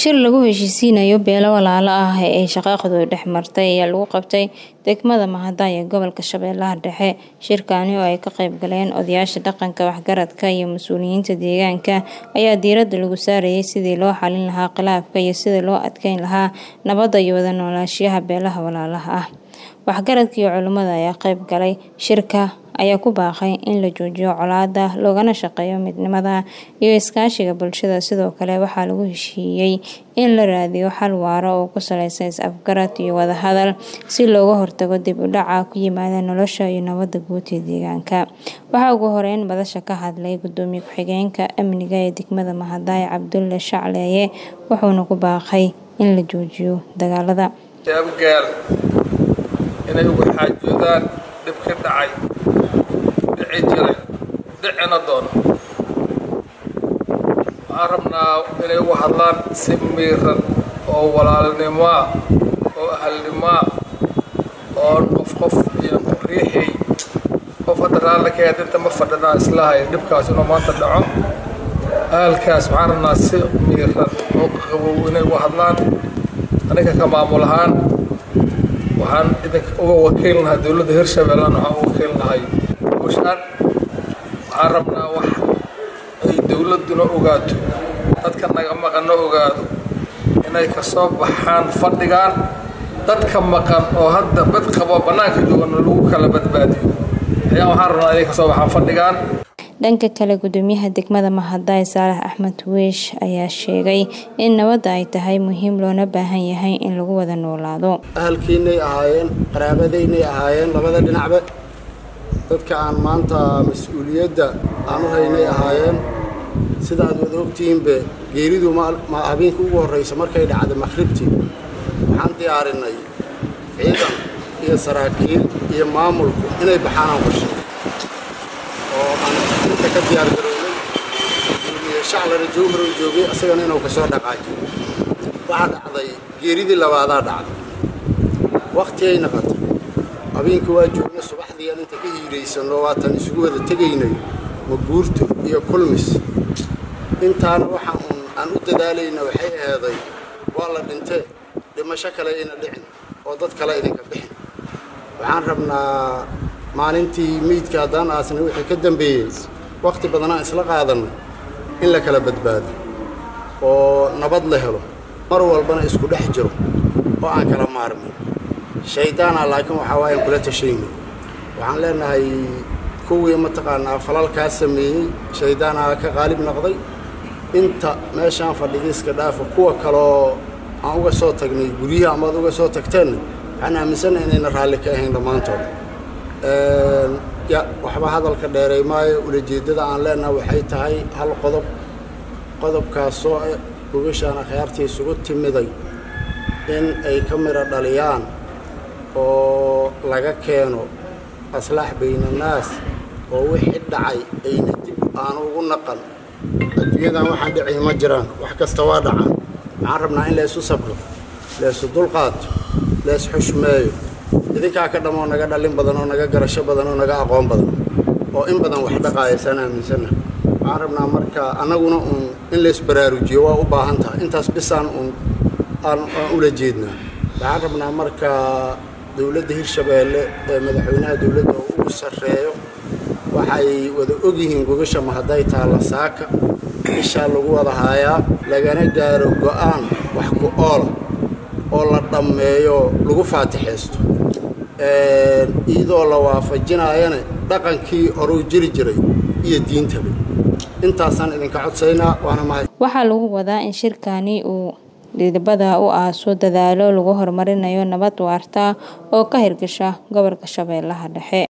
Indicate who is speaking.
Speaker 1: shir lagu heshiisiinayo beelo walaalo ah ee ay shaqaaqadu dhex martay ayaa lagu qabtay degmada Mahada ee gobolka Shabeellaha Dhexe shirkaani oo ay ka qayb galeen odayaasha dhaqanka waxgaradka iyo mas'uuliyiinta deegaanka ayaa diiradda lagu saarayay sidii loo xalin lahaa khilaafka iyo sidii loo adkeyn lahaa nabadda iyo wada noolaanshiyaha beelaha walaalaha ah waxgaradka iyo culimada ayaa qayb galay shirka ayaa ku baaqay in la joojiyo colaadda loogana shaqeeyo midnimada iyo iskaashiga bulshada sidoo kale waxaa lagu heshiiyey in la raadiyo xal waara oo ku saleysan is-afgarad iyo wadahadal si looga hortago dib u dhaca ku yimaada nolosha iyo nabadda guud ee deegaanka waxaa ugu horeyn madasha ka hadlay gudoomiye ku-xigeenka amniga ee degmada Mahadaay Cabdulle Shacleeye wuxuuna ku baaqay in la joojiyo dagaalada
Speaker 2: abgaal inay uga xaajoodaan dhib ka dhacay dhici jiray dhicina doono waxaan rabnaa inay uga hadlaan si miiran oo walaalnimaa oo ahalnimaa oo qof qof iyo riixay qof hadda raalli ka yaad inta ma fadhinaa islahay dhibkaas inuu maanta dhaco ahalkaas waxaan rabnaa si miiran oo qabow inay uga hadlaan aniga ka maamul ahaan waxaan idinka uga wakiil lahaa dowladda hirshabeellana waxaan uga wakiil lahay bushaan waxaan rabnaa wax ay dowladduna ogaato dadka naga maqanna ogaado inay ka soo baxaan fadhigaan dadka maqan oo hadda bad qabo bannaanka joogana lagu kala badbaadiyo ayaa waxaan rabnaa inay ka soo baxaan fadhigaan
Speaker 1: dhanka kale gudoomiyaha degmada Mahadaay Saalax Axmed Weesh ayaa sheegay in nabadda ay tahay muhiim loona baahan yahay in lagu wada noolaado
Speaker 3: ahalkiinay ahaayeen qaraabadaynay ahaayeen labada dhinacba dadka aan maanta mas-uuliyadda aan u haynay ahaayeen sida aad wada ogtihiinbe geeridu ma habeenka ugu horraysa markay dhacda maqhribtii waxaan diyaarinay ciidan iyo saraakiil iyo maamulku inay baxaan aan qorshe oo aan inta ka diyaar garownay gudoomiye shaclana jowhar joogay asagana inuu ka soo dhaqaajo waxaa dhacday geeridii labaadaa dhacday wakhtigay naqatay habeenkii waa joognay subaxdii aan inta ka hiiraysanno waatan isugu wada tegaynay maguurto iyo kulmis intaana waxaan uun aan u dadaalayna waxay aheeday waa la dhintee dhimasho kale ayna dhicin oo dad kale idinka bixin waxaan rabnaa maalintii meydka haddaan aasnay wixii ka dambeeyey wakhti badanaan isla qaadannay in la kala badbaado oo nabad la helo mar walbana isku dhex jiro oo aan kala maarmin shaydaana laakiin waxaa waayan kula tashaynay waxaan leenahay kuwii mataqaanaa falalkaa sameeyey shaydaanaa ka qaalib noqday inta meeshaan fadhigiiska dhaafa kuwa kaloo aan uga soo tagnay guryaha amaad uga soo tagteenna waxaan aaminsana inayna raalli ka ahayn dhammaantood ya waxba hadalka dheeray maayo ulajeeddada aan leenaha waxay tahay hal qodob qodobkaasoo ah gogashaan akhyaartii isugu timiday in ay ka midho dhaliyaan oo laga keeno aslaax baynannaas oo wixii dhacay ayna dib aan ugu naqan adduunyadan waxaan dhicay ma jiraan wax kasta waa dhacaan waxaan rabnaa in laysu sabro laysu dulqaato lays xushmeeyo idinkaa ka dhammoo naga dhalin badan oo naga garasho badan oo naga aqoon badan oo in badan wax dhaqaayasaan aaminsanna waxaan rabnaa marka annaguna uun in laysbaraarujiyo waa u baahan tahay intaas bisaan uun aan ula jeednaa waxaan rabnaa marka dowladda hirshabeelle ee madaxweynaha dowladda oo ugu sarreeyo waxay wada ogyihiin gogasha mahaday taalla saaka ishaa lagu wada haayaa lagana gaaro go'aan wax ku oola oo la dhammeeyo lagu faatixaysto iyadoo la waafajinaayana dhaqankii horuu jiri jiray iyo diintaba intaasaan idinka codsaynaa waana mahad
Speaker 1: waxaa lagu wadaa in shirkani uu dhidibada u aaso dadaalo lagu horumarinayo nabad waarta oo ka hirgasha gobolka shabeellaha dhexe